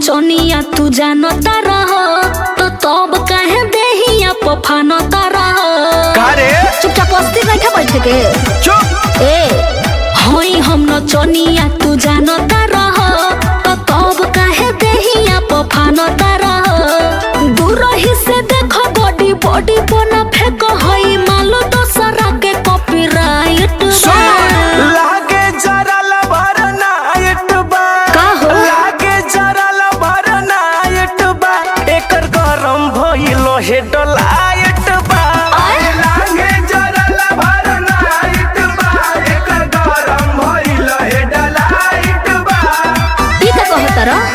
नचनिया तू जानता रह तो तब काहे देहिया पफानता रह का रे चुपचाप अस्थिर बैठा बैठे के चुप ए होई हम नचनिया तू जानता रह तो तब काहे देहिया पफानता रह दूर ही से देखो बॉडी बॉडी बना फेंक हई मालो दोसरा के कॉपीराइट लागे जरा लबर नाइट बा का हो? लागे जरा लबर नाइट बा एकर गरम भइलो हे डलाइट बा आय? लागे जरा लबर नाइट बा एकर गरम भइलो हे डलाइट बा ई का कहत रह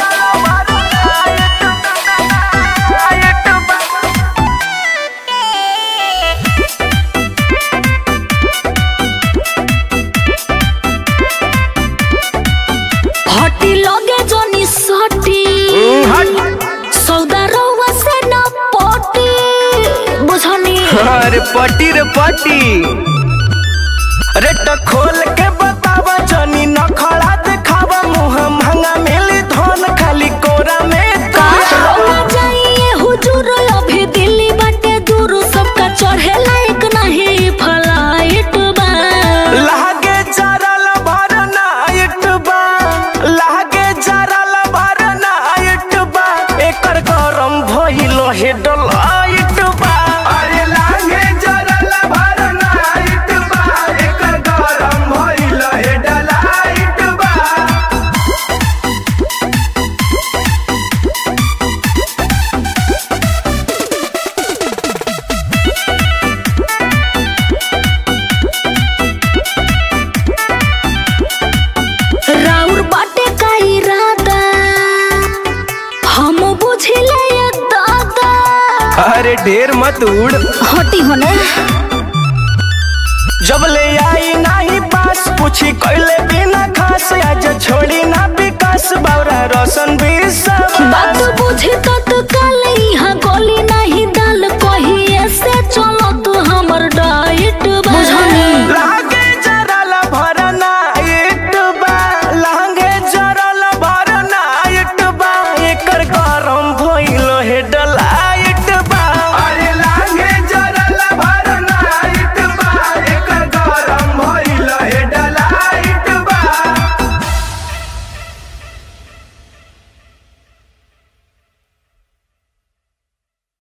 हटी लगे जोनी सटी सौदा रउआ से न पटी बुझनी अरे पटी रे पटी अरे तो खोल के बतावा जनी न खड़ा दिखावा मुंह महंगा मिली धन खाली कोरा में का का रउआ जाइए हुजूर अभी दिल्ली बाटे दूर सबका चढ़े लायक नहीं फ्लाइट बा लागे जरा लबर नाइट बा लागे जरा लबर नाइट बा एकर गरम भइलो हे डलाइट बा अरे लागे जरा लबर नाइट बा एकर गरम भइलो हे डलाइट बा राउर बाटे का इरादा हम बुझिले ये दादा अरे ढेर मत उड़ हटी होने जब ले आई नाही पास पूछी कैले बिना खास आज छोड़ी ना विकास बावरा रोशन भी सब बात बुझे